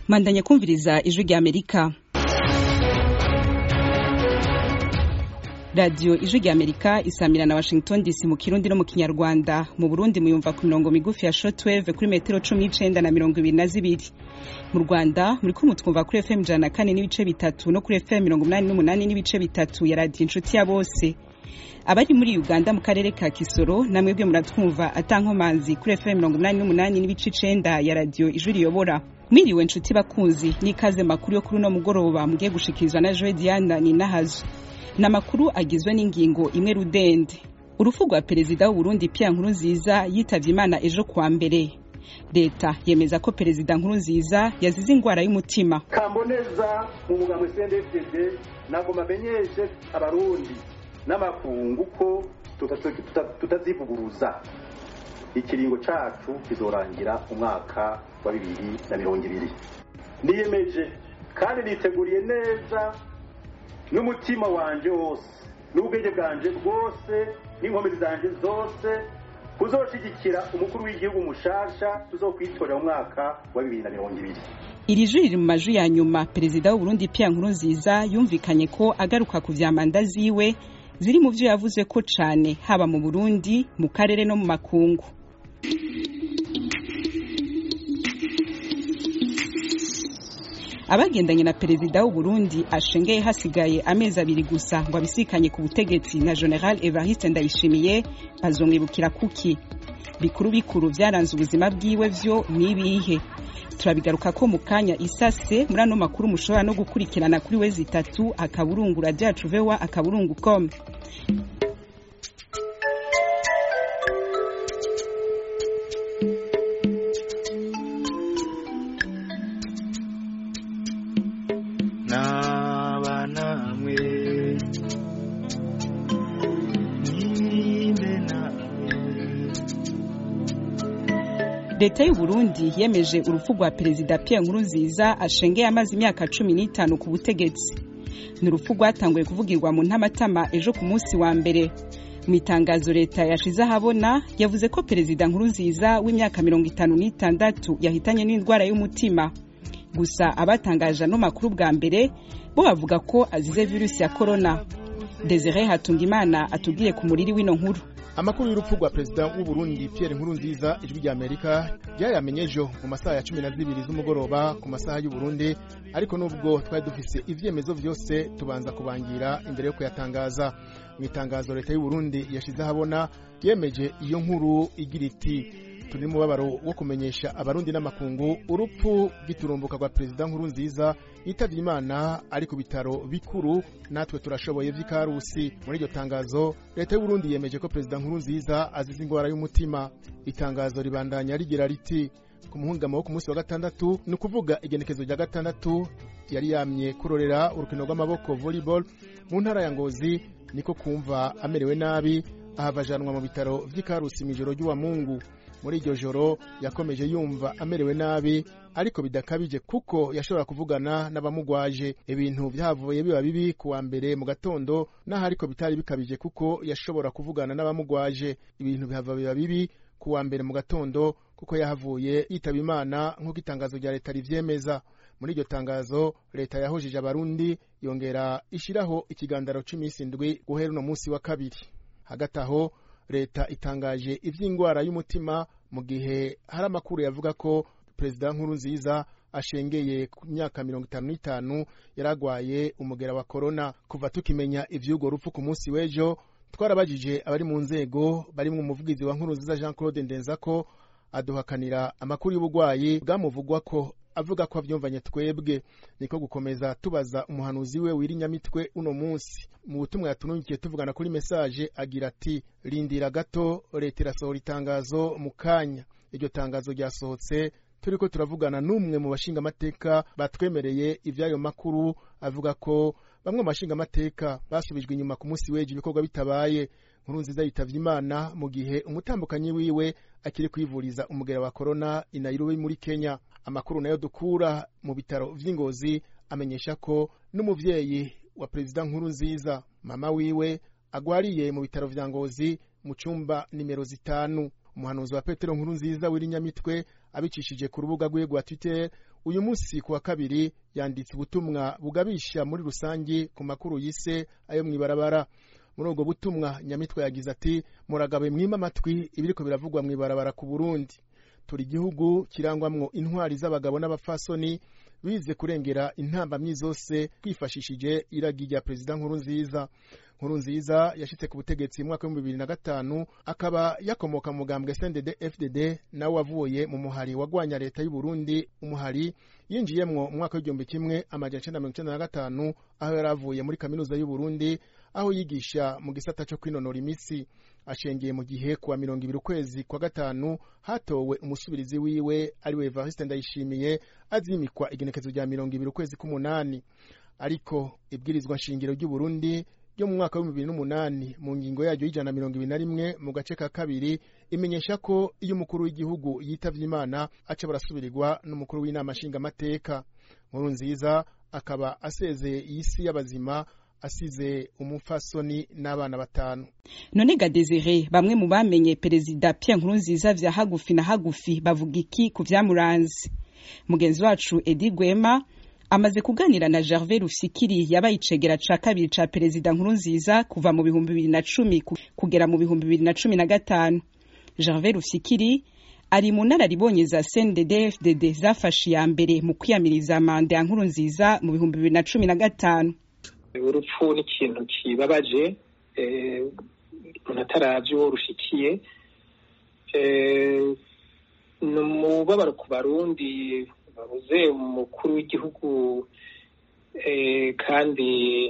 mandanye kumviriza ijwi rya amerika radiyo ijwi rya amerika isamira na washington dc mu kirundi no mu kinyarwanda mu burundi muyumva ku mirongo migufi ya shortwave kuri metero cumi n'icenda na mirongo ibiri na zibiri mu rwanda muriko mutwumva kuri fm ijana na kane n'ibice bitatu no kuri fm mirongo umunani n'umunani n'ibice bitatu ya radiyo inshuti ya bose abari muri uganda mu karere ka kisoro namwebwe muratwumva atankomanzi kuri fm mirongo umunani n'umunani n'ibice icenda ya radiyo ijwi riyobora mwiriwe nshuti bakunzi n'ikaze makuru yo kuri uno mugoroba mugiye gushikirizwa na joe diana ninahazo ni amakuru agizwe n'ingingo imwe rudende urupfu rwa perezida w'uburundi pierre nkurunziza yitavye imana ejo kuwa mbere leta yemeza ko perezida nkurunziza yazize ingwara y'umutima kamboneza mu mugambo cndfdd ntabwo mamenyeshe abarundi n'amakungu ko tutazivuguruza ikiringo cacu kizorangira umwaka wa bibiri na mirongo ibiri niyemeje kandi niteguriye neza n'umutima wanje wose n'ubwenge bwanje bwose n'inkomezi zanje zose kuzoshigikira umukuru w'igihugu mushasha tuzokwitorera mu mwaka wa bibiri na mirongo ibiri iri juri riri mu majwi ya nyuma perezida w'uburundi pierre nkurunziza yumvikanye ko agaruka ku vya manda ziwe ziri mu vyo yavuze ko cane haba mu burundi mu karere no mu makungu abagendanye na perezida w'uburundi ashengeye hasigaye amezi abiri gusa ngo abisikanye ku butegetsi na general evariste ndayishimiye bazomwibukira kuki bikuru bikuru vyaranze ubuzima bwiwe vyo nibihe turabigaruka ko mu kanya isase muri ano makuru mushobora no gukurikirana kuri wezi itatu akaburungu radio yacu vewa akaburungu com leta y'uburundi yemeje urupfu rwa perezida pierre nkurunziza ashengeye amaze imyaka cumi n'itanu ku butegetsi ni urupfu rwatanguye kuvugirwa mu ntamatama ejo ku munsi wa mbere mu itangazo leta yashize ahabona yavuze ko perezida nkurunziza w'imyaka mirongo itanu n'itandatu yahitanye n'indwara y'umutima gusa abatangaje ano makuru bwa mbere bo bavuga ko azize virusi ya korona desire hatungimana atubwiye ku muriri w'ino nkuru amakuru y'urupfu rwa perezida w'uburundi pierre nkurunziza ijwi rya amerika ryayamenye ejo mu masaha ya cumi na zibiri z'umugoroba ku masaha y'uburundi ariko nubwo twari dufise ivyemezo vyose tubanza kubangira imbere yo kuyatangaza mu itangazo leta y'uburundi yashize ahabona yemeje iyo nkuru igira iti turi mubabaro wo kumenyesha abarundi n'amakungu urupfu rw'iturumbuka rwa perezida nkurunziza yitavye imana ari ku bitaro bikuru natwe turashoboye vy'ikarusi muri iryo tangazo leta y'uburundi yemeje ko perezida nkurunziza azize ingwara y'umutima itangazo ribandanya rigira riti ku muhungamo wo ku munsi wa gatandatu ni ukuvuga igenekezo rya gatandatu yari yamye kurorera urukino rw'amaboko volleyball mu ntara ya ngozi niko kumva amerewe nabi ahavajanwa mu bitaro vy'ikarusi mw'ijoro ry'uwa mungu muri iryo joro yakomeje yumva amerewe nabi ariko bidakabije kuko yashobora kuvugana n'abamugwaje ibintu vyavuye biba bibi kuwa mbere mu gatondo naho ariko bitari bikabije kuko yashobora kuvugana n'abamugwaje ibintu bihava biba bibi kuwa mbere mu gatondo kuko yahavuye yitaba imana nk'uko itangazo rya leta rivyemeza muri iryo tangazo leta yahujije abarundi yongera ishiraho ikigandaro c'imisi indwi guhera uno musi wa kabiri hagati aho leta itangaje ivy'ingwara y'umutima mu gihe hari amakuru yavuga ko perezida nkurunziza ashengeye ku myaka mirongo itanu n'itanu yaragwaye umugera wa korona kuva tukimenya ivy'urwo rupfu ku munsi w'ejo twarabajije abari mu nzego barimwo umuvugizi wa nkurunziza jean claude ndenzako aduhakanira amakuru y'ubugwayi bwamuvugwa ko avuga ko avyumvanye twebwe niko gukomeza tubaza umuhanuzi we wirinyamitwe uno munsi mu butumwa yatunungikiye tuvugana kuri mesaje agira ati rindira gato leta irasohora itangazo mu kanya iryo tangazo ryasohotse turiko turavugana n'umwe mu bashingamateka batwemereye ivy'ayo makuru avuga ko bamwe mu bashingamateka basubijwe inyuma ku munsi w'ejo ibikorwa bitabaye nkurunziza yitavye imana mu gihe umutambukanyi wiwe akiri kwivuriza umugera wa korona i nairobi muri kenya amakuru nayo dukura mu bitaro vy'ingozi amenyesha ko n'umuvyeyi wa perezida nkurunziza mama wiwe agwariye mu bitaro vya ngozi mu cumba nimero zitanu umuhanuzi wa petero nkuru nziza w'irinyamitwe abicishije ku rubuga rwiwe rwa twitter uyu munsi ku wa kabiri yanditse ubutumwa bugabisha muri rusange ku makuru yise ayo mw'ibarabara muri ubwo butumwa nyamitwe yagize ati muragabe mwima amatwi ibiriko biravugwa mw'ibarabara ku burundi turi igihugu kirangwamwo intwari z'abagabo n'abapfasoni bize kurengera intambamyi zose twifashishije iragi rya perezida nkuru nziza nkuru nziza yashitse ku butegetsi mu mwaka w'ibihumbi bibiri na gatanu akaba yakomoka mu mugambwe snded fdd nawe wavuye mu muhari wagwanya leta y'u Burundi umuhari yinjiyemwo mu mwaka w'igihumbi kimwe amajana icenda mirongo icenda na gatanu aho yari avuye muri kaminuza y'u Burundi aho yigisha mu gisata co kwinonora imitsi ashengeye mu gihe kuwa mirongo ibiri ukwezi kwa gatanu hatowe umusubirizi wiwe ariwe Evariste Ndayishimiye azimikwa igenekezo rya mirongo ibiri ukwezi k'umunani ariko ibwirizwa nshingiro ry'u Burundi ryo mu mwaka w'ibihumbi bibiri n'umunani mu ngingo yaryo y'ijana na mirongo ibiri na rimwe mu gace ka kabiri imenyesha ko iyo umukuru w'igihugu yitavye imana aca barasubirirwa n'umukuru w'inama nshingamateka nkuru nziza akaba asezeye isi y'abazima asize umupfasoni n'abana batanu none ga Desire bamwe mu bamenye perezida Pierre Nkurunziza vya hagufi na hagufi bavuga iki ku vyamuranze mugenzi wacu Edi Gwema amaze kuganira na Gervais Rufikiri yabaye icegera ca kabiri ca perezida Nkurunziza kuva mu bihumbi bibiri na cumi kugera mu bihumbi bibiri na cumi na gatanu Gervais Rufikiri ari mu nararibonye za CNDD-FDD zafashe iya mbere mu kwiyamiriza manda ya Nkurunziza mu bihumbi bibiri na cumi na gatanu urupfu ni ikintu kibabaje umuntu ataravye uwo rushikiye ni umubabaro ku barundi babuze umukuru w'igihugu kandi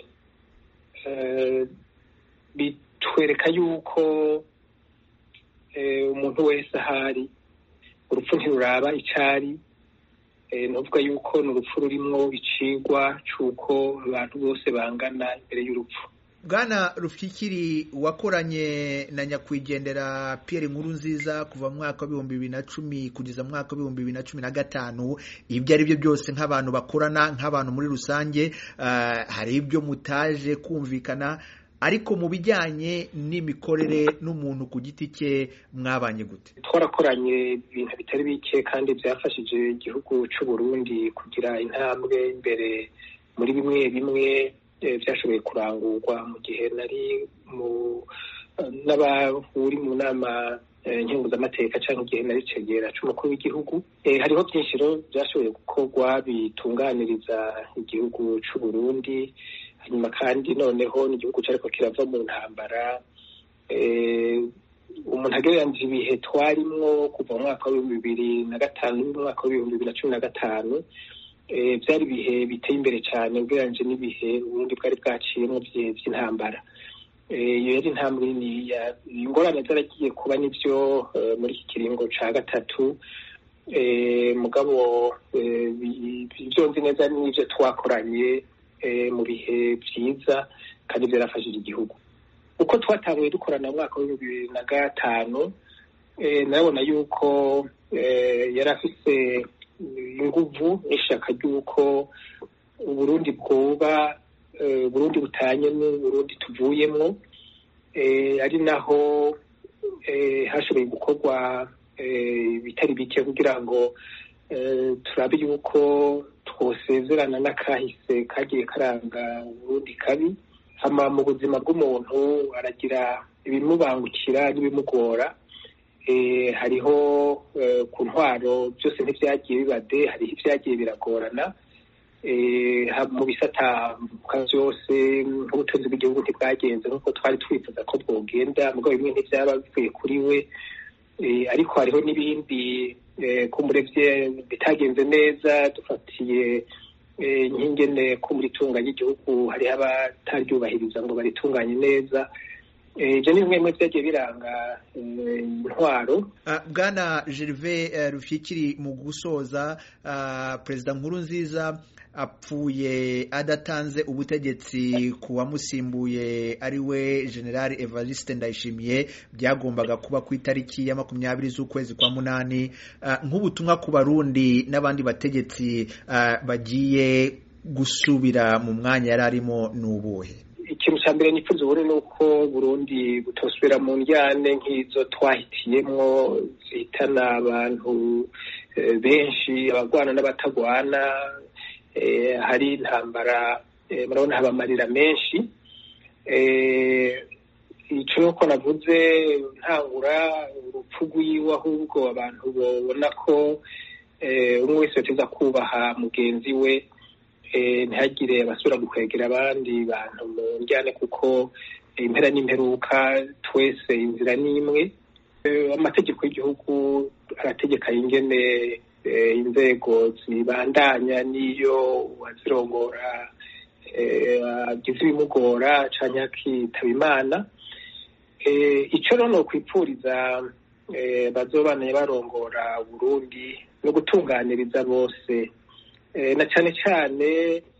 bitwereka yuko umuntu wese ahari urupfu ntiruraba icari nuvuga yuko ni urupfu rurimwo icigwa c'uko abantu bose bangana imbere y'urupfu bwana rufyikiri wakoranye na nyakwigendera Pierre nkuru nziza kuva mu mwaka w'ibihumbi bibiri na cumi kugeza mu mwaka w'ibihumbi bibiri na cumi na gatanu ibyo ari byo byose nk'abantu bakorana nk'abantu muri rusange hari ibyo mutaje kumvikana ariko mu bijyanye n'imikorere n'umuntu ku giti cye mwabanye gute twarakoranye ibintu bitari bike kandi byafashije igihugu cy'u Burundi kugira intambwe imbere muri bimwe bimwe byashoboye kurangurwa mu gihe nari mu n'abahuri mu nama nkenguzamateka cyangwa igihe nari cegera c'umukuru w'igihugu hariho byinshi rero byashoboye gukorwa bitunganiriza igihugu c'u Burundi hanyuma kandi noneho n'igihugu cyariko kirava mu ntambara umuntu agereranije ibihe twarimwo kuva mu mwaka w'ibihumbi bibiri na gatanu n'umwaka w'ibihumbi bibiri na cumi na gatanu byari ibihe biteye imbere cyane ugereranyije n'ibihe uburundi bwari bwaciyemo by'intambara iyo yari intambwe niniya ingorane zaragiye kuba nibyo muri iki kiringo ca gatatu mugabo ibyo nzi neza n'ibyo twakoranye mu bihe byiza kandi byarafashije igihugu uko twatanguye dukorana mu mwaka w'ibihumbi bibiri na gatanu nabona yuko yari afise inguvu n'ishaka ry'uko uburundi bwoba uburundi butanye n'uburundi tuvuyemwo ari naho hashoboye gukorwa bitari bike kugira ngo turabe yuko twosezerana n'akahise kagiye karanga uburundi kabi hama mu buzima bw'umuntu aragira ibimubangukira n'ibimugora hariho ku ntwaro byose ntibyagiye bibade hariho ibyagiye biragorana mu bisata byose nk'ubutunzi bw'igihugu ntibwagenze nk'uko twari twifuza ko bwogenda mugabo bimwe ntibyaba bivuye kuri we ariko hariho n'ibindi kumurebye bitagenze neza dufatiye nk'ingene ko muri tunga ry'igihugu hariho abataryubahiriza ngo baritunganye neza ibyo ni bimwe mu byagiye biranga intwaro bwana gervais rufyikiri mu gusoza perezida nkuru nziza apfuye adatanze ubutegetsi ku wamusimbuye ari we general evariste ndayishimiye byagombaga kuba ku itariki ya makumyabiri z'ukwezi kwa munani nk'ubutumwa ku barundi n'abandi bategetsi bagiye gusubira mu mwanya yari arimo ni ubuhe ikintu cya mbere nifuza ubu ni uko burundi butosubira mu njyane nk'izo twahitiyemwo zihitana abantu benshi abagwana n'abatagwana hari intambara murabona haba amarira menshi icyo ko navuze ntangura urupfu rw'iwe ahubwo abantu babona ko umwe wese yateza kubaha mugenzi we ntihagire abasubira gukwegera abandi bantu mu njyane kuko impera n'imperuka twese inzira ni imwe amategeko y'igihugu arategeka ingene inzego zibandanya n'iyo uwazirongora agize ibimugora cyangwa akitaba imana icyo rero kwipfuriza bazobanaye barongora Burundi no gutunganiriza bose na cyane cyane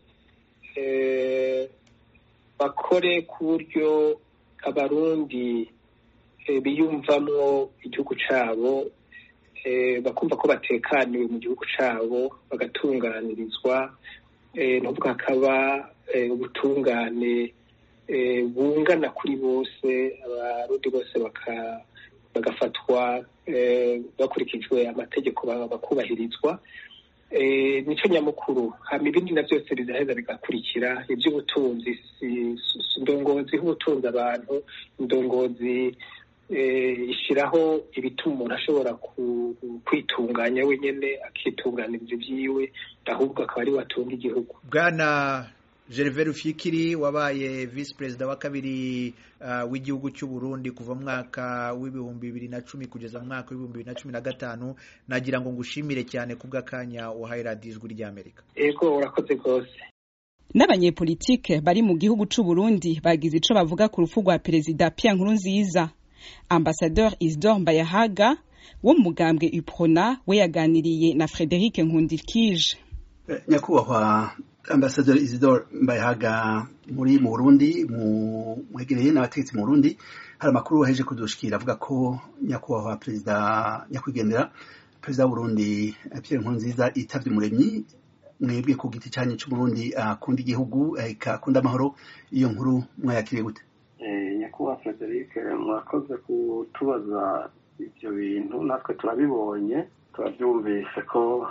bakore ku buryo abarundi biyumvamwo igihugu cyabo bakumva ko batekaniwe mu gihugu cyabo bagatunganirizwa nubwo hakaba ubutungane bungana kuri bose abarundi bose bagafatwa bakurikijwe amategeko bakubahirizwa nicyo nyamukuru hama ibindi na byose bizaheza bigakurikira iby'ubutunzi indongozi h'ubutunzi abantu indongozi ishyiraho ibituma umuntu ashobora kwitunganya wenyine akitunganiriza ibyiwe ahubwo akaba ari we atunga igihugu bwana gervais rufyikiri wabaye visi perezida wa kabiri w'igihugu cy'u Burundi kuva mu mwaka w'ibihumbi bibiri na cumi kugeza mu mwaka w'ibihumbi bibiri na cumi na gatanu nagira ngo ngushimire cyane kubw'akanya wahaye radiyo ijwi ry'amerika yego urakoze rwose n'abanyepolitike bari mu gihugu cy'u Burundi bagize icyo bavuga ku rupfu rwa perezida Pierre Nkurunziza ambasadeur Isidore Mbayahaga wo mu mugambwe UPRONA we yaganiriye na Frederic Nkundikije nyakubahwa ambasaderi Isidore Mbayahaga muri mu Burundi mu mwegereye n'abategetsi mu Burundi hari amakuru waheje kudushikira avuga ko nyakubahwa perezida nyakwigendera perezida wa Burundi Pierre Nkurunziza yitavye umuremyi mwebwe ku giti cyanyu cy'Uburundi akunda igihugu akunda amahoro iyo nkuru mwayakiriye gute nyakubahwa Frederic mwakoze kutubaza ibyo bintu natwe turabibonye turabyumvise ko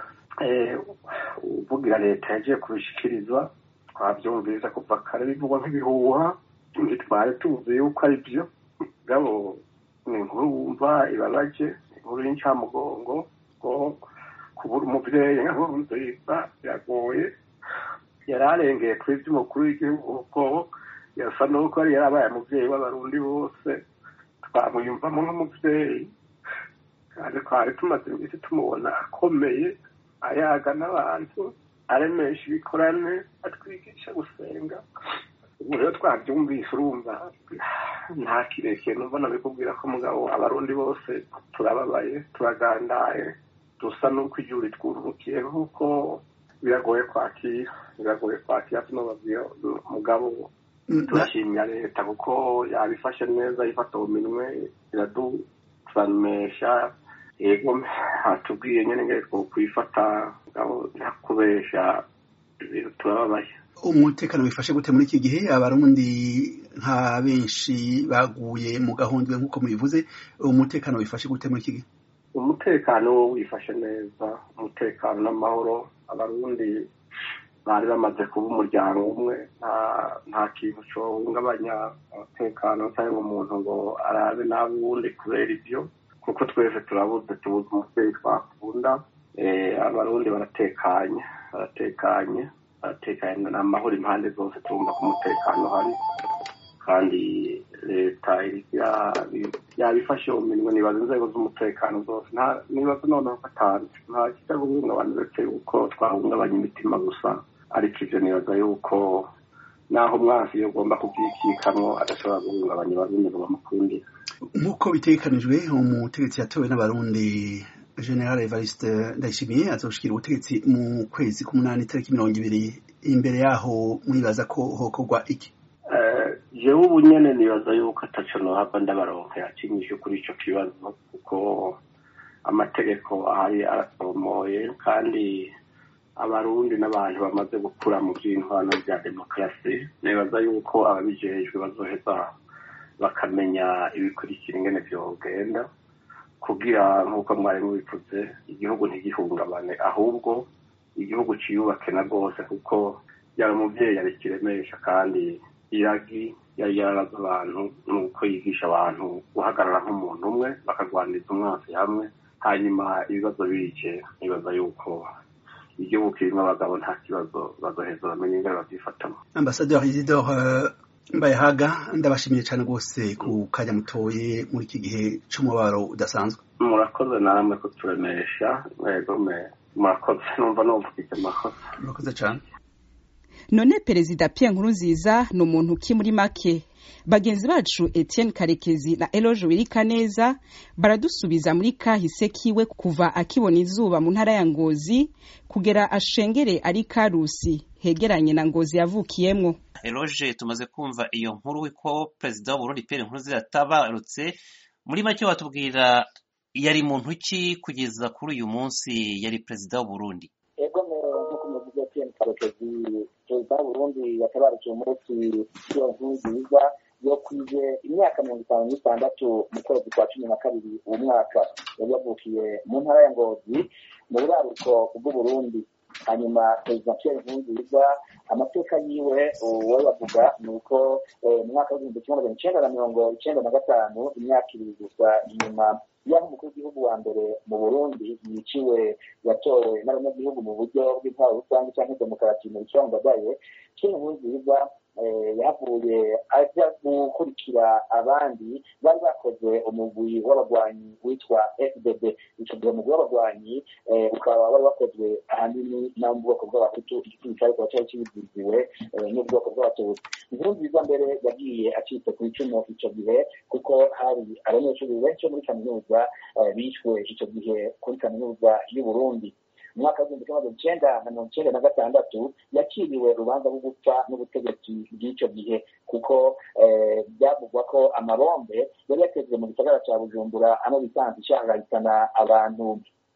uvugira leta yagiye kubishikirizwa twabyumvise kuva kare bivugwa nk'ibihuha ntitwari tuzi yuko ari byo gabo ni inkuru wumva ibabaje inkuru y'incamugongo ko kubura umubyeyi nk'inkuru nziza biragoye yari arengeye kuri iby'umukuru w'igihugu ko yasa n'uko yari yarabaye umubyeyi w'abarundi bose twamwiyumvamo nk'umubyeyi kandi twari tumaze iminsi tumubona akomeye ayaga n'abantu aremesha ibikorane atwigisha gusenga ubu rero twabyumvise urumva nta kirekire numva nabikubwira ko mugabo abarundi bose turababaye turagandaye dusa n'uko igihugu ritwurukiye kuko biragoye kwakira biragoye kwakira tunababwira mugabo turashimira leta kuko yabifashe neza ifata mu minwe iraduramesha yego hatubwiye nyine ngo kwifata nta kubesha turababaye umutekano wifashe gute muri iki gihe abarundi nka benshi baguye mu gahundwe nk'uko mubivuze umutekano wifashe gute muri iki gihe umutekano wifashe neza umutekano n'amahoro abarundi bari bamaze kuba umuryango umwe nta kintu cyohungabanya umutekano cyangwa umuntu ngo arabe n'abundi kubera ibyo kuko twese turabuze tubuze umubyeyi twakunda abarundi baratekanye baratekanye baratekanye ni amahoro impande zose turumva ko umutekano uhari kandi leta yabifashe mu minwe nibaza inzego z'umutekano zose nibaza noneho ko atanu nta kijya guhungabana uretse yuko twahungabanya imitima gusa ariko ibyo nibaza yuko naho umwansi iyo ugomba kubyikikamwo adashobora guhungabanya abarundi ngo bamukundire nk'uko bitegekanijwe umutegetsi yatowe n'abarundi general evariste ndayishimiye azoshikira ubutegetsi mu kwezi k'umunani itariki mirongo ibiri imbere yaho mwibaza ko hokorwa iki jewe ubu nyene nibaza yuko ataco nohava ndabaronka yakinyishe kuri ico kibazo kuko amategeko ahari arasomoye kandi abarundi n'abantu bamaze gukura mu vy'intwano vya demokarasi nibaza yuko ababijejwe bazoheza bakamenya ibikurikira ingene vyogenda kugira nk'uko mwari mubivuze igihugu ntigihungabane ahubwo igihugu ciyubake na rwose kuko yari umubyeyi yari kiremesha kandi iragi yari yaraza abantu nuko yigisha abantu guhagarara nk'umuntu umwe bakarwaniriza umwansi hamwe hanyuma ibibazo bike nibaza yuko igihugu kirimo abagabo nta kibazo bazoheza bamenye ingane babyifatamo ambasaderi isidore mbayahaga ndabashimiye cyane rwose ku kanya mutoye muri iki gihe cy'umubaro udasanzwe murakoze namwe kuturemesha mwegome murakoze numva numvise amakosa murakoze cyane none perezida Pierre Nkurunziza ni umuntu ki muri make bagenzi bacu Etienne Karekezi na Eloge Wirikaneza baradusubiza muri kahise kiwe kuva akibona izuba mu ntara ya Ngozi kugera ashengere ari Karusi hegeranye na Ngozi yavukiyemwo Eloge tumaze kumva iyo nkuru ko perezida w'Uburundi Pierre Nkurunziza yatabarutse muri make watubwira yari muntu ki kugeza kuri uyu munsi yari perezida w'Uburundi ego nk'uko muvuze Etienne Karekezi perezida w'Uburundi yatabarutse umunsi iyo nkuru nziza yo kwije imyaka mirongo itanu n'itandatu mu kwezi kwa cumi na kabiri uwo mwaka yari yavukiye mu ntara ya ngozi mu buraruko bw'uburundi hanyuma perezida pierre nkurunziza amateka yiwe uwo bavuga ni uko mu mwaka w'igihumbi kimwe magana icenda na mirongo icenda na gatanu imyaka ibiri gusa inyuma yaho umukuru w'igihugu wa mbere mu burundi yiciwe yatowe n'abanyagihugu mu buryo bw'intwaro rusange cyangwa demokarasi mu bicongagaye pierre nkurunziza yavuye ajya gukurikira abandi bari bakoze umugwi w'abagwanyi witwa fdb icyo gihe umugwi w'abagwanyi ukaba wari wakozwe ahanini no mu bwoko bw'abahutu igisirikare kikaba cyari kibiziziwe n'ubwoko bw'abatutsi inkuru nziza mbere yagiye acitse ku icumu icyo gihe kuko hari abanyeshuri benshi bo muri kaminuza bishwe icyo gihe kuri kaminuza y'uburundi mu mwaka w'igihumbi kimwe magana icenda na mirongo icenda na gatandatu yakiriwe urubanza rwo gupfa n'ubutegetsi bw'icyo gihe kuko byavugwa ko amabombe yari yatezwe mu gisagara cya bujumbura ano bisanzwe ishangahitana abantu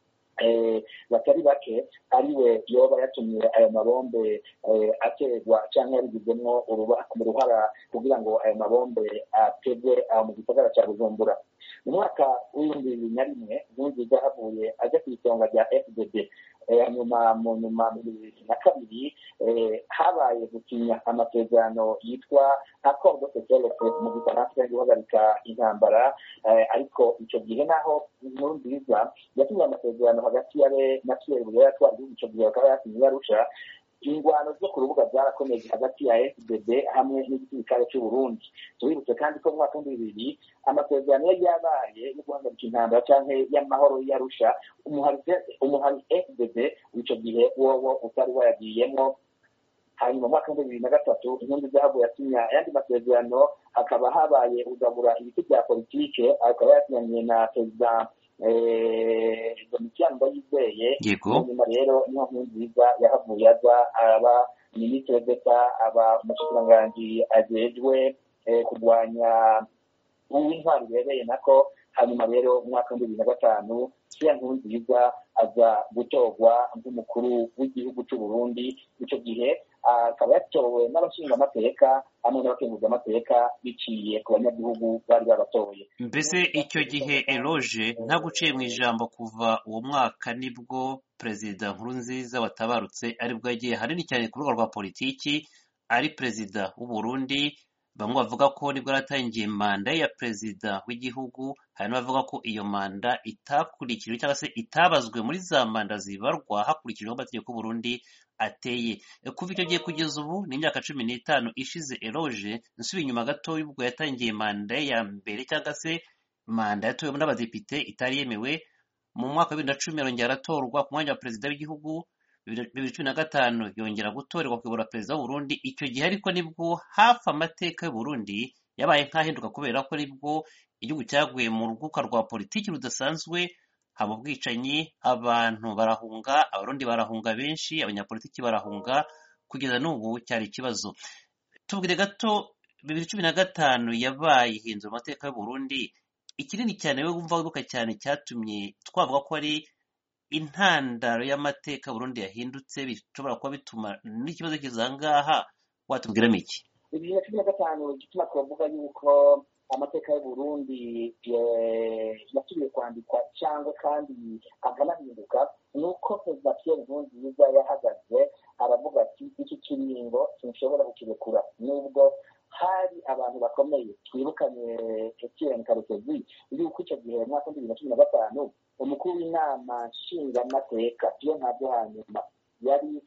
batari bake ariwe yoba yatumye ayo mabombe aterwa cyangwa yarigizemwo uruhara kugira ngo ayo mabombe ateze aho mu gisagara cya bujumbura mu mwaka w'ibihumbi bibiri na rimwe nkurunziza havuye ajya ku isonga rya fdb hanyuma mu nyuma mu bibiri na kabiri habaye gusinya amasezerano yitwa accord de sécurité mu gifaransa yo guhagarika intambara ariko icyo gihe naho inkuru nziza yasinye amasezerano hagati ya na pierre buyoya atwara igihugu icyo gihe bakaba yasinye yarusha ingwano zo ku rubuga zarakomeje hagati ya fdb hamwe n'igisirikare cy'uburundi tubibutse kandi ko mu mwaka w'ibihumbi bibiri amasezerano yari yabaye yo guhagarika intambara cyangwa y'amahoro yarusha umuhari fdb w'icyo gihe wowo utari wayagiyemo hanyuma mu mwaka w'ibihumbi bibiri na gatatu inkingi zahabu yasinya ayandi masezerano hakaba habaye ugabura ibiti bya politike akaba yasinyanye na perezida domitiyani ndayizeye nyuma rero niyo nkuru nziza yahavuye aza aba minisitiri d'eta aba umushikiranganji ajejwe kurwanya uw'intwari bibereye nako hanyuma rero mu mwaka w'ibihumbi bibiri na gatanu siya nkuru nziza aza gutorwa nk'umukuru w'igihugu cy'u Burundi icyo gihe akaba yatowe n'abashingamateka hamwe n'abakenguzamateka biciye ku banyagihugu bari babatoye mbese icyo gihe eroge nta guciye mu ijambo kuva uwo mwaka nibwo perezida nkurunziza watabarutse aribwo yagiye hanini cyane ku rubuga rwa politiki ari perezida w'u Burundi bamwe bavuga ko nibwo yaratangiye manda ya perezida w'igihugu hari n'abavuga ko iyo manda itakurikijwe cyangwa se itabazwe muri za manda zibarwa hakurikijwe amategeko y'uburundi ateye kuva icyo gihe kugeza ubu ni imyaka cumi n'itanu ishize eroge nsubiye inyuma gato ubwo yatangiye manda ya mbere cyangwa se manda yatowemo n'abadepite itari yemewe mu mwaka wa bibiri na cumi yarongera aratorwa ku mwanya wa perezida w'igihugu bibiri cumi na gatanu yongera gutorerwa kuyobora perezida w'uburundi icyo gihe ariko nibwo hafi amateka y'uburundi yabaye nk'ahinduka kubera ko nibwo igihugu cyaguye mu ruguka rwa politiki rudasanzwe haba ubwicanyi abantu barahunga abarundi barahunga benshi abanyapolitiki barahunga kugeza n'ubu cyari ikibazo tubwire gato bibiri cumi na gatanu yabaye ihindura amateka y'uburundi ikinini cyane we wumva wibuka cyane cyatumye twavuga ko ari intandaro y'amateka Burundi yahindutse bishobora kuba bituma n'ikibazo kizangaha watubwiramo iki bibiri na cumi na gatanu igituma twavuga yuko amateka y'uburundi yasubiye kwandikwa cyangwa kandi akanahinduka ni uko perezida pierre nkurunziza yahagaze aravuga ati iki kiringo sinshobora kukirekura nubwo hari abantu bakomeye twibukanye etienne karekezi yuko icyo gihe mu mwaka w'ibihumbi bibiri na cumi na gatanu umukuru w'inama nshingamateka iyo ntabyo hanyuma yari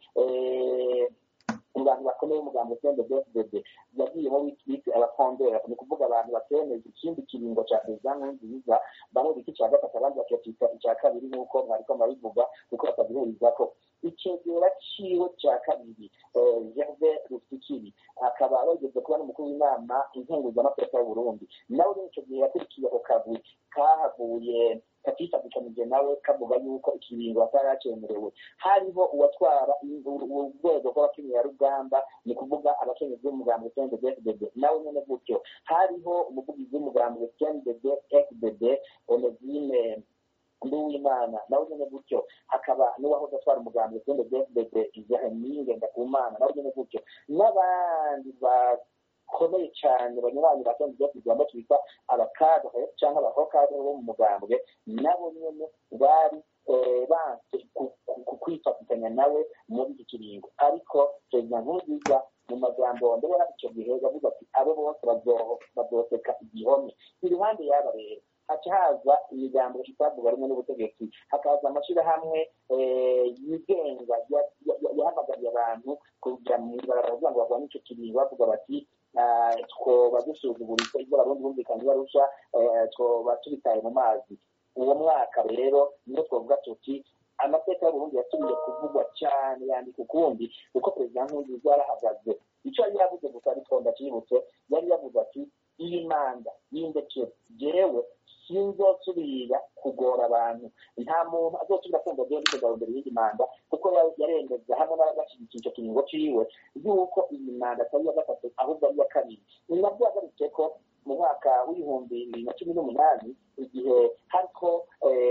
mu bantu bakomeye umugambi sende bfdd yagiyemo bise abafondera ni ukuvuga abantu batemeza ikindi kiringo cya perezida nkurunziza bamwe bita icya gatatu abandi bakakita icya kabiri nk'uko mwariko murabivuga kuko batagihurizako icegera ciwe cya kabiri gerve rufikiri akaba bageze kuba n'umukuru w'inama inkenguzamateka y'uburundi nawe rero icyo gihe yakurikiye ako kagwi kahavuye katifatikanyije nawe kavuga yuko ikiringo ataracemerewe hariho uwatwara urwego rw'abakenyerarugamba ni kuvuga abakenyezi b'umugambi cndd fdd nawe nyene gutyo hariho umuvugizi w'umugambi cndd fdd onezime nduwimana nawe nyene gutyo hakaba n'uwahoze atwara umugambi cndd fdd izaheminge ndakumana nawe nyene gutyo n'abandi bakomeye cyane banyuranye ba cndd fdd bamba twita abakadre cyangwa abahokadre bo mu mugambwe nabo nyene bari banse kwifatikanya nawe muri iki kiringo ariko perezida nkurunziza mu magambo ndabona icyo gihe yavuze ati abo bose bazoseka igihome iruhande y'aba rero haca haza imigambo itavuga rumwe n'ubutegetsi hakaza amashyirahamwe yigenga yahamagariye abantu kujya mu ibarabara kugira ngo barwanye icyo kiringo bavuga bati twoba dusuzuguritse ibyo abarundi bumvikanye barusha twoba tubitaye mu mazi uwo mwaka rero niyo twavuga tuti amateka y'uburundi yasubiye kuvugwa cyane yandika ukundi kuko perezida nkurunziza yarahagaze icyo yari yavuze gusa ariko ndakibutse yari yavuze ati iyi manda y'indekero jewe sinzosubira kugora abantu nta muntu azosubira kumva jewe ndiko ndarondera iyindi manda kuko yaremeza hamwe n'abagashyigikiye icyo kiringo ciwe yuko iyi manda atari iya gatatu ahubwo ari iya kabiri ni nabwo yagarutse ko mu mwaka w'ibihumbi bibiri na cumi n'umunani igihe hariko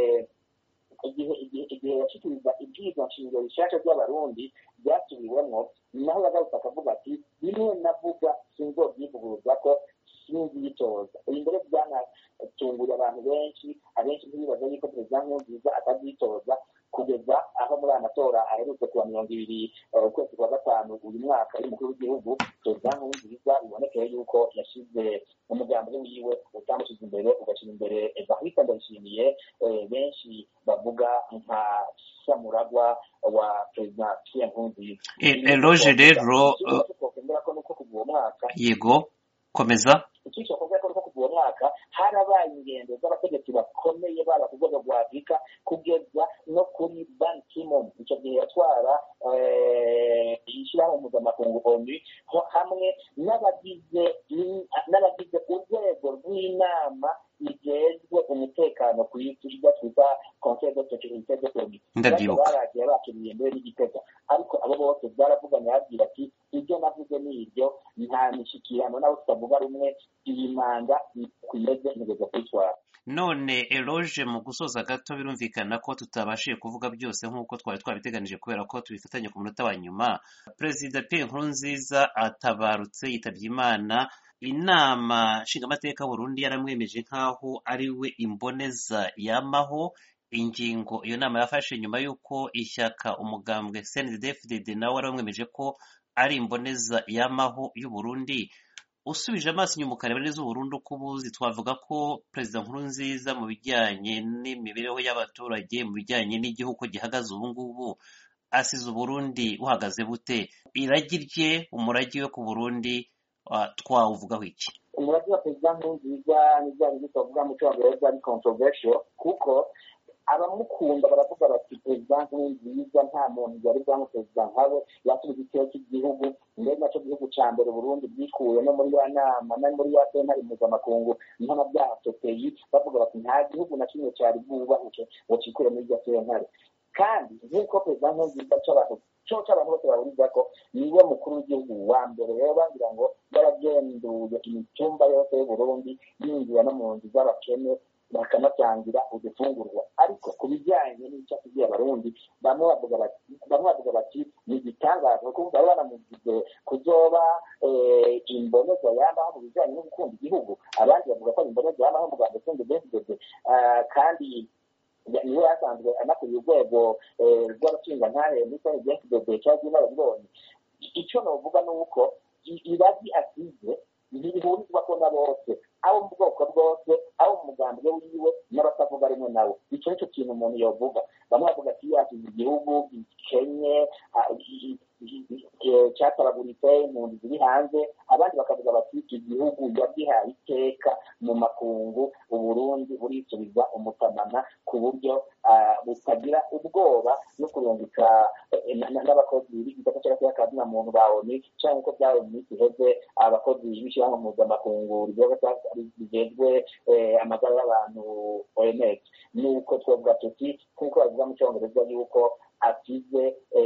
igihe igihe igihe yashikiriza ibyigwa nshingiro bishasha by'abarundi byasubiwemwo naho yagarutse akavuga ati bimwe navuga sinzobyivuguruza ko sinziyitoza ibi mbere byanatunguye abantu benshi abenshi ntibibaza yuko perezida nkurunziza atabyitoza kugeza aho muri aya matora aherutse kuwa mirongo ibiri ukwezi kwa gatanu uyu mwaka y'umukuru w'igihugu perezida nkurunziza bibonekeye yuko yashyize umugambi wiwe utamushyize imbere ugashyira imbere evariste ndayishimiye benshi bavuga nka samuragwa wa perezida pierre nkurunziza eloge rero twokwemera ko nuko kuva uwo mwaka yego komeza icyiciro kuvuga ko nuko kuva uwo mwaka harabaye ingendo z'abategetsi bakomeye baba ku rwego rwa afurika kugeza no kuri ban kimon icyo gihe yatwara ishyirahamwe mpuzamakungu onu hamwe n'abagize n'abagize urwego rw'inama igejwe umutekano ku isi ibyo twita conseil de sécurité de l'onu ndabyibuka baragiye bakiriye mbere n'igitega ariko abo bose byaravuganye babwira ati ibyo navuze ni ibyo nta mishyikirano nawe tutavuga rumwe iyi manda kwimeze ntegeza kuyitwara none eloge mu gusoza gato birumvikana ko tutabashije kuvuga byose nk'uko twari twabiteganije kubera ko tubifatanye ku munota wa nyuma perezida pierre nkurunziza atabarutse yitabye imana inama nshingamateka Burundi yaramwemeje nk'aho ari we imboneza yamaho ingingo iyo nama yafashe nyuma y'uko ishyaka umugambwe cndfdd nawe waramwemeje ko ari imboneza yamaho y'uburundi usubije amaso inyuma ukareba neza uburundi uko ubuzi twavuga ko perezida nkurunziza mu bijyanye n'imibereho y'abaturage mu bijyanye n'igihugu gihagaze ubu ngubu asize uburundi buhagaze bute iragi rye umurage we ku burundi twawuvugaho iki umurage wa perezida nkurunziza n'ibyaha bindi twavuga mu cyongereza ari controversial kuko abamukunda baravuga bati perezida nkurunziza nta muntu yari bwangu perezida nkawe yasubiza igitero cy'igihugu mbere nacyo gihugu cya mbere burundi bwikuye no muri ya nama no muri ya sentare mpuzamakungu mpanabyaha sopeyi bavuga bati nta gihugu na kimwe cyari bwubahuke ngo cikure muri iryo sentare kandi nk'uko perezida nkurunziza cy'abantu cyo cy'abantu bose bahuriza ko niwe mukuru w'igihugu wa mbere rero bagira ngo yaragenduye imitumba yose y'uburundi yinjira no mu nzu z'abakene bakanatangira udufungurwa ariko ku bijyanye n'icyo akubwiye abarundi bamwe bavuga bati bamwe bavuga bati ni igitangaza kuko bari banamugize kuzoba imboneza yamaho mu bijyanye no gukunda igihugu abandi bavuga ko ari imboneza yamaho mu rwanda sende besidede kandi niwe yasanzwe anakuriye urwego rw'abashingantahe muri soni jensi dode cyangwa inararibonye icyo novuga ni uko iragi asize ntibihurizwa ko na bose abo mu bwoko bwose abo mu mugambi wiwe n'abatavuga rimwe nawe icyo nicyo kintu umuntu yovuga bamwe bavuga ati yasize igihugu gikenye cyatabaguritse impunzi ziri hanze abandi bakavuga bati igihugu yagihaye iteka mu makungu uburundi burisubiza umutamana ku buryo butagira ubwoba no kurungika n'abakozi b'igisata cyangwa se na muntu ba oni cyangwa uko byawe mu minsi iheze abakozi b'ishyirahamwe mpuzamakungu rigejwe amagara y'abantu oms nuko twavuga tuti nk'uko bavuga mu cyongereza yuko asize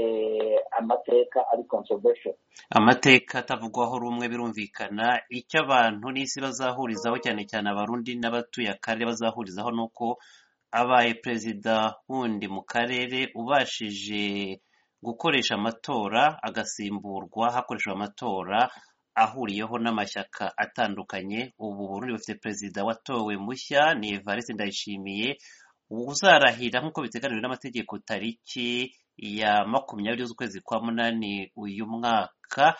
amateka ari controversial amateka atavugwaho rumwe birumvikana icyo abantu n'isi bazahurizaho cyane cyane abarundi n'abatuye akarere bazahurizaho ni uko abaye perezida wundi mu karere ubashije gukoresha amatora agasimburwa hakoreshejwe amatora ahuriyeho n'amashyaka atandukanye ubu burundi bufite perezida watowe mushya ni evariste ndayishimiye uzarahira nk'uko biteganijwe n'amategeko tariki ya makumyabiri z'ukwezi kwa munani uyu mwaka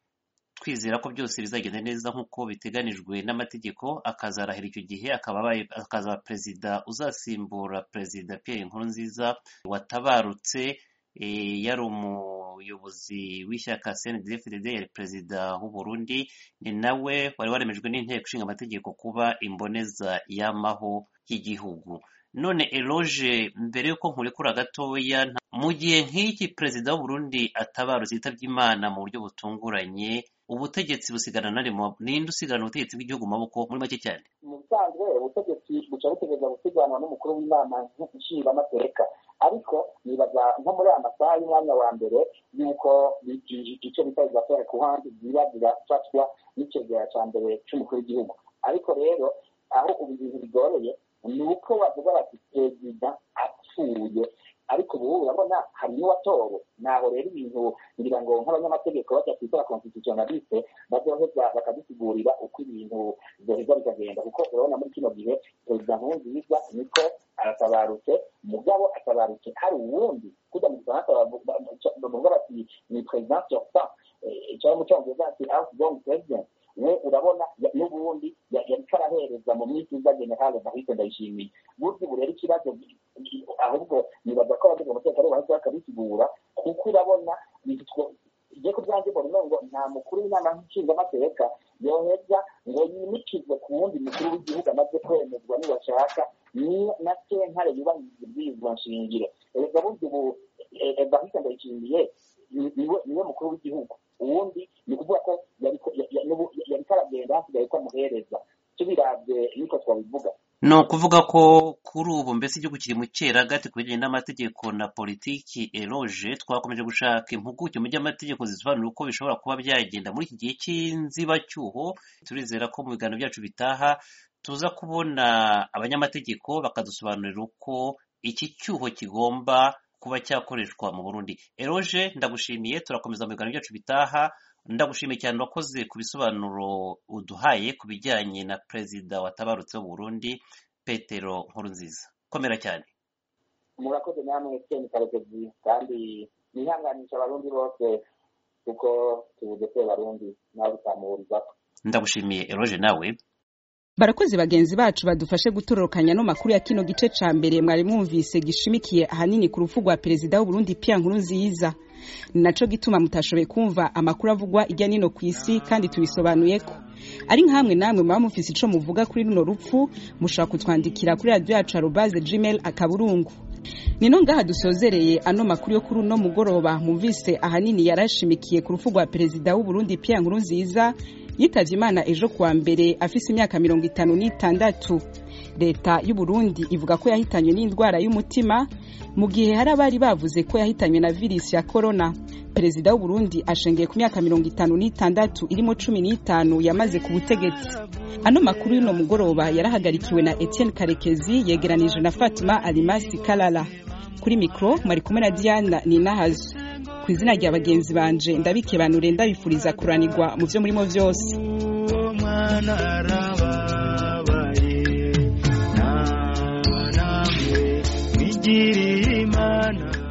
twizera ko byose bizagenda neza nk'uko biteganijwe n'amategeko akazarahira icyo gihe akazaba perezida uzasimbura perezida Pierre Nkurunziza watabarutse yari umuyobozi w'ishyaka CNDD-FDD yari perezida w'u Burundi ni nawe wari waremejwe n'inteko ishinga amategeko kuba imboneza y'amaho y'igihugu none eloge mbere y'uko nkurekura gatoya mu gihe nk'iki perezida w'u Burundi atabarutse yitabye imana mu buryo butunguranye ubutegetsi busigana nari ninde usigana ubutegetsi bw'igihugu mu maboko muri make cyane mu bisanzwe ubutegetsi buca butegereza gusiganwa n'umukuru w'inama nshingamateka ariko nibaza nko muri aya masaha y'umwanya wa mbere y'uko icyo bita izafere ku handi ziba zirafatwa n'icegera cya mbere cy'umukuru w'igihugu ariko rero aho ubu ibintu bigoreye ni uko bavuga bati perezida apfuye ariko ubu urabona hari n'uwatowe naho rero ibintu ngira ngo nk'abanyamategeko bajya kwitwa constitutionaliste bazoheza bakadusigurira uko ibintu byoheza bikagenda kuko urabona muri kino gihe perezida nkurunziza niko aratabarutse mugabo atabarutse hari uwundi kujya mu gifaransa bavuga bati ni president sortant cyangwa mu cyongereza ati outgoing president we urabona n'ubundi yariko arahereza mu myitozo generale ndahise ndayishimiye burya ubu rero ikibazo ahubwo nibaza ko abagize umutekano bahise bakabisigura kuko urabona igiye ku byanjye mbona ngo nta mukuru w'inama nshingamateka yoheza ngo yimikizwe ku wundi mukuru w'igihugu amaze kwemezwa niwashaka na sentare yubahiriza ibwirizwa nshingiro erega burya ubu evariste ndayishimiye niwe mukuru w'igihugu uwundi ni ukuvuga ko yariko aragenda hasigaye ko amuhereza tubiravye niko twabivuga ni ukuvuga ko kuri ubu mbese igihugu kiri mu cyeragati ku bijyanye n'amategeko na politiki eroge twakomeje gushaka impuguke mu by'amategeko zisobanura uko bishobora kuba byagenda muri iki gihe cy'inzibacyuho turizera ko mu biganiro byacu bitaha tuza kubona abanyamategeko bakadusobanurira uko iki cyuho kigomba kuba cyakoreshwa mu burundi eroge ndagushimiye turakomeza mu biganiro byacu bitaha ndagushimiye cyane urakoze ku bisobanuro uduhaye ku bijyanye na perezida watabarutse w'u Burundi petero nkurunziza komera cyane murakoze namwe keni karekezi kandi nihanganisha abarundi bose kuko tubuze ko barundi nawe utamuhurizako ndagushimiye eroge nawe barakozi bagenzi bacu badufashe gutororokanya no makuru ya kino gice ca mbere mwari mwumvise gishimikiye ahanini ku rupfu rwa perezida w'uburundi Pierre Nkurunziza ni naco gituma mutashoboye kumva amakuru avugwa irya nino ku isi kandi tubisobanuye ko ari nkamwe namwe muba mufise ico muvuga kuri runo rupfu mushobora kutwandikira kuri radio yacu arobaze gmail akaburungu nino ngaha dusozereye ano makuru yo kuri uno mugoroba mumvise ahanini yarashimikiye ku rupfu rwa perezida w'uburundi Pierre Nkurunziza yitavye imana ejo kuwa mbere afise imyaka mirongo itanu n'itandatu leta y'u Burundi ivuga ko yahitanywe n'indwara y'umutima mu gihe hari abari bavuze ko yahitanywe na virusi ya corona perezida w'u Burundi ashengeye ku myaka mirongo itanu n'itandatu irimo cumi n'itanu yamaze ku butegetsi ano makuru y'uno mugoroba yarahagarikiwe na Etienne Karekezi yegeranije na Fatima Alimasi Kalala kuri mikro mwari kumwe na Diana Ninahazo ku izina rya bagenzi banje ndabikebanure ndabifuriza kuranirwa mu byo murimo byose gira